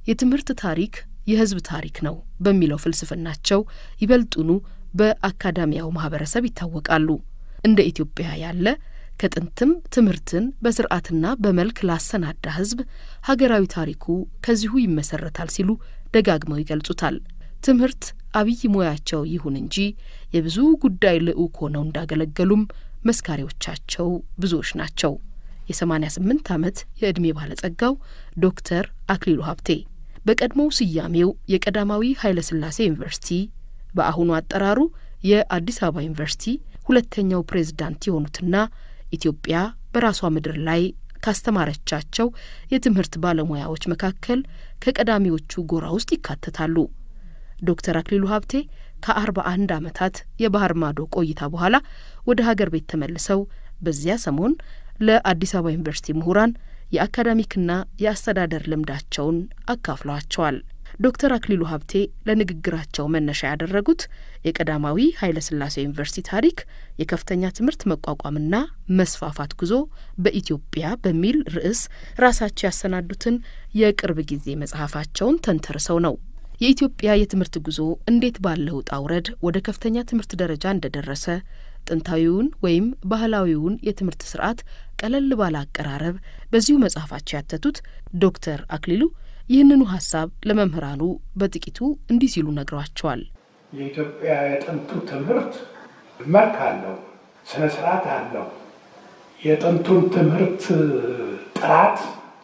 የትምህርት ታሪክ የሕዝብ ታሪክ ነው በሚለው ፍልስፍናቸው ይበልጡኑ በአካዳሚያው ማህበረሰብ ይታወቃሉ። እንደ ኢትዮጵያ ያለ ከጥንትም ትምህርትን በስርዓትና በመልክ ላሰናዳ ሕዝብ ሀገራዊ ታሪኩ ከዚሁ ይመሰረታል ሲሉ ደጋግመው ይገልጹታል። ትምህርት አብይ ሙያቸው ይሁን እንጂ የብዙ ጉዳይ ልዑክ ሆነው እንዳገለገሉም መስካሪዎቻቸው ብዙዎች ናቸው። የሰማኒያ ስምንት ዓመት የዕድሜ ባለጸጋው ዶክተር አክሊሉ ሀብቴ በቀድሞው ስያሜው የቀዳማዊ ኃይለ ሥላሴ ዩኒቨርሲቲ በአሁኑ አጠራሩ የአዲስ አበባ ዩኒቨርሲቲ ሁለተኛው ፕሬዝዳንት የሆኑትና ኢትዮጵያ በራሷ ምድር ላይ ካስተማረቻቸው የትምህርት ባለሙያዎች መካከል ከቀዳሚዎቹ ጎራ ውስጥ ይካተታሉ። ዶክተር አክሊሉ ሀብቴ ከአርባ አንድ ዓመታት የባህር ማዶ ቆይታ በኋላ ወደ ሀገር ቤት ተመልሰው በዚያ ሰሞን ለአዲስ አበባ ዩኒቨርሲቲ ምሁራን የአካዳሚክና የአስተዳደር ልምዳቸውን አካፍለዋቸዋል። ዶክተር አክሊሉ ሀብቴ ለንግግራቸው መነሻ ያደረጉት የቀዳማዊ ኃይለ ሥላሴ ዩኒቨርሲቲ ታሪክ የከፍተኛ ትምህርት መቋቋምና መስፋፋት ጉዞ በኢትዮጵያ በሚል ርዕስ ራሳቸው ያሰናዱትን የቅርብ ጊዜ መጽሐፋቸውን ተንተርሰው ነው። የኢትዮጵያ የትምህርት ጉዞ እንዴት ባለ ውጣ ውረድ ወደ ከፍተኛ ትምህርት ደረጃ እንደደረሰ ጥንታዊውን ወይም ባህላዊውን የትምህርት ስርዓት ቀለል ባለ አቀራረብ በዚሁ መጽሐፋቸው ያተቱት ዶክተር አክሊሉ ይህንኑ ሀሳብ ለመምህራኑ በጥቂቱ እንዲህ ሲሉ ነግረዋቸዋል። የኢትዮጵያ የጥንቱ ትምህርት መልክ አለው፣ ስነ ስርዓት አለው። የጥንቱን ትምህርት ጥራት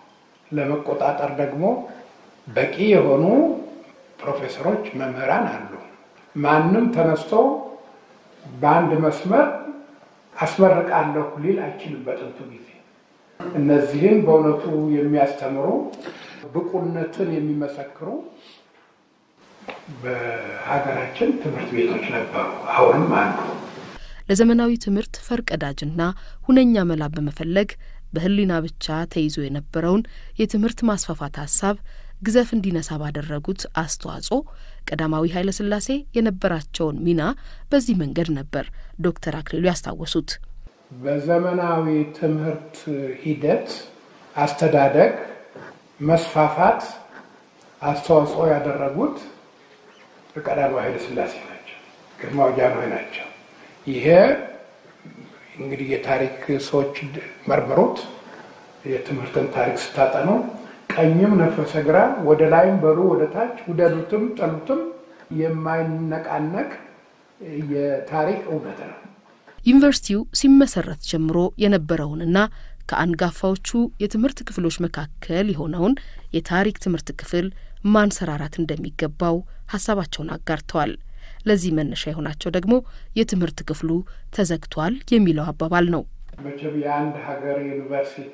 ለመቆጣጠር ደግሞ በቂ የሆኑ ፕሮፌሰሮች፣ መምህራን አሉ። ማንም ተነስቶ በአንድ መስመር አስመርቃለሁ ሊል አይችልም። በጥንቱ ጊዜ እነዚህን በእውነቱ የሚያስተምሩ ብቁነትን የሚመሰክሩ በሀገራችን ትምህርት ቤቶች ነበሩ፣ አሁንም አሉ። ለዘመናዊ ትምህርት ፈርቀዳጅና ሁነኛ መላ በመፈለግ በሕሊና ብቻ ተይዞ የነበረውን የትምህርት ማስፋፋት ሀሳብ ግዘፍ እንዲነሳ ባደረጉት አስተዋጽኦ ቀዳማዊ ኃይለ ሥላሴ የነበራቸውን ሚና በዚህ መንገድ ነበር ዶክተር አክሊሉ ያስታወሱት። በዘመናዊ ትምህርት ሂደት አስተዳደግ መስፋፋት አስተዋጽኦ ያደረጉት ቀዳማዊ ኃይለ ሥላሴ ናቸው፣ ግርማዊ ጃንሆይ ናቸው። ይሄ እንግዲህ የታሪክ ሰዎች መርምሩት። የትምህርትን ታሪክ ስታጠኑ ቀኝም ነፈሰ ግራ፣ ወደ ላይም በሉ ወደ ታች፣ ውደዱትም ጠሉትም የማይነቃነቅ የታሪክ እውነት ነው። ዩኒቨርሲቲው ሲመሰረት ጀምሮ የነበረውንና ከአንጋፋዎቹ የትምህርት ክፍሎች መካከል የሆነውን የታሪክ ትምህርት ክፍል ማንሰራራት እንደሚገባው ሀሳባቸውን አጋርተዋል። ለዚህ መነሻ የሆናቸው ደግሞ የትምህርት ክፍሉ ተዘግቷል የሚለው አባባል ነው። መቼም የአንድ ሀገር ዩኒቨርሲቲ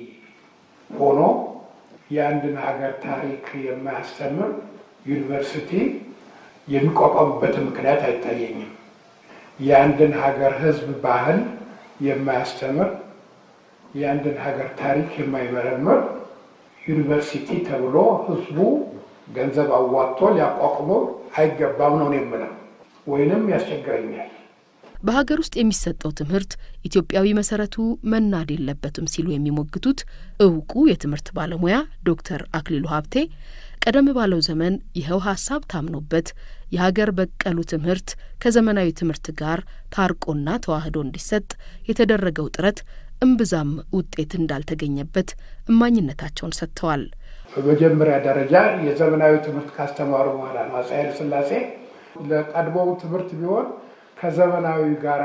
ሆኖ የአንድን ሀገር ታሪክ የማያስተምር ዩኒቨርሲቲ የሚቋቋምበትን ምክንያት አይታየኝም። የአንድን ሀገር ሕዝብ ባህል የማያስተምር የአንድን ሀገር ታሪክ የማይመረምር ዩኒቨርሲቲ ተብሎ ሕዝቡ ገንዘብ አዋጥቶ ሊያቋቁመው አይገባም ነው የምለው፣ ወይንም ያስቸግረኛል። በሀገር ውስጥ የሚሰጠው ትምህርት ኢትዮጵያዊ መሰረቱ መናድ የለበትም ሲሉ የሚሞግቱት እውቁ የትምህርት ባለሙያ ዶክተር አክሊሉ ሀብቴ ቀደም ባለው ዘመን ይኸው ሀሳብ ታምኖበት የሀገር በቀሉ ትምህርት ከዘመናዊ ትምህርት ጋር ታርቆና ተዋህዶ እንዲሰጥ የተደረገው ጥረት እምብዛም ውጤት እንዳልተገኘበት እማኝነታቸውን ሰጥተዋል። በመጀመሪያ ደረጃ የዘመናዊ ትምህርት ካስተማሩ በኋላ ነው አፄ ኃይለ ሥላሴ ለቀድሞው ትምህርት ቢሆን ከዘመናዊ ጋር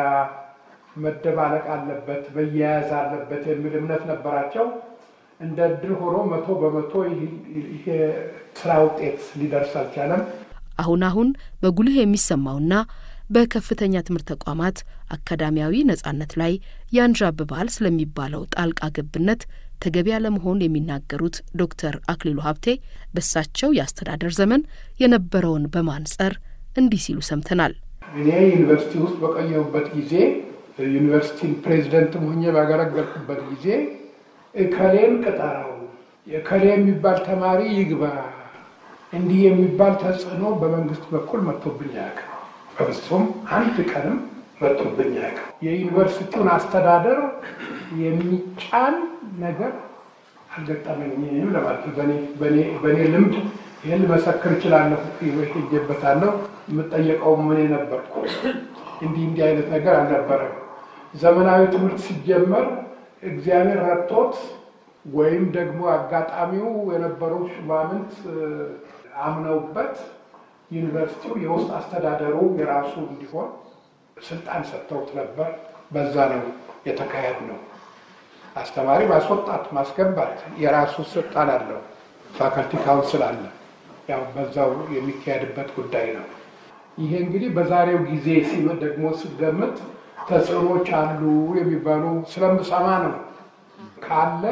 መደባለቅ አለበት፣ መያያዝ አለበት የሚል እምነት ነበራቸው። እንደ እድል ሆኖ መቶ በመቶ ይሄ ስራ ውጤት ሊደርስ አልቻለም። አሁን አሁን በጉልህ የሚሰማውና በከፍተኛ ትምህርት ተቋማት አካዳሚያዊ ነጻነት ላይ ያንዣብባል ስለሚባለው ጣልቃ ገብነት ተገቢ ያለመሆን የሚናገሩት ዶክተር አክሊሉ ሀብቴ በሳቸው የአስተዳደር ዘመን የነበረውን በማንጸር እንዲህ ሲሉ ሰምተናል። እኔ ዩኒቨርሲቲ ውስጥ በቆየሁበት ጊዜ ዩኒቨርሲቲን ፕሬዚደንትም ሆኜ ባገለገልኩበት ጊዜ እከሌን ቅጠረው፣ እከሌ የሚባል ተማሪ ይግባ፣ እንዲህ የሚባል ተጽዕኖ በመንግስት በኩል መጥቶብኝ አያውቅም። በፍጹም አንድ ቀንም መጥቶብኝ አያውቅም። የዩኒቨርሲቲውን አስተዳደር የሚጫን ነገር አልገጠመኝም ለማለት በእኔ ልምድ ይህን መሰክር እችላለሁ። ሄጄበታለሁ። የምጠየቀው ምን ነበርኩ። እንዲህ እንዲህ አይነት ነገር አልነበረም። ዘመናዊ ትምህርት ሲጀመር እግዚአብሔር ረድቶት ወይም ደግሞ አጋጣሚው የነበረው ሹማምንት አምነውበት ዩኒቨርሲቲው የውስጥ አስተዳደሩ የራሱ እንዲሆን ስልጣን ሰጥተውት ነበር። በዛ ነው የተካሄድ ነው። አስተማሪ ማስወጣት ማስገባት የራሱ ስልጣን አለው። ፋካልቲ ካውንስል አለ። ያው በዛው የሚካሄድበት ጉዳይ ነው። ይሄ እንግዲህ በዛሬው ጊዜ ደግሞ ስገምት ተጽዕኖች አሉ የሚባሉ ስለምሰማ ነው። ካለ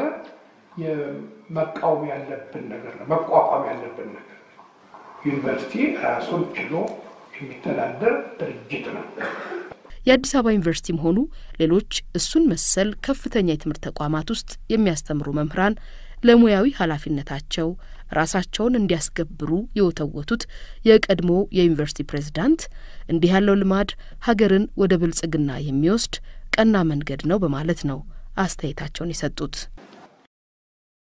መቃወም ያለብን ነገር ነው፣ መቋቋም ያለብን ነገር ነው። ዩኒቨርሲቲ ራሱን ችሎ የሚተዳደር ድርጅት ነው። የአዲስ አበባ ዩኒቨርሲቲም ሆኑ ሌሎች እሱን መሰል ከፍተኛ የትምህርት ተቋማት ውስጥ የሚያስተምሩ መምህራን ለሙያዊ ኃላፊነታቸው ራሳቸውን እንዲያስገብሩ የወተወቱት የቀድሞ የዩኒቨርሲቲ ፕሬዝዳንት እንዲህ ያለው ልማድ ሀገርን ወደ ብልጽግና የሚወስድ ቀና መንገድ ነው በማለት ነው አስተያየታቸውን የሰጡት።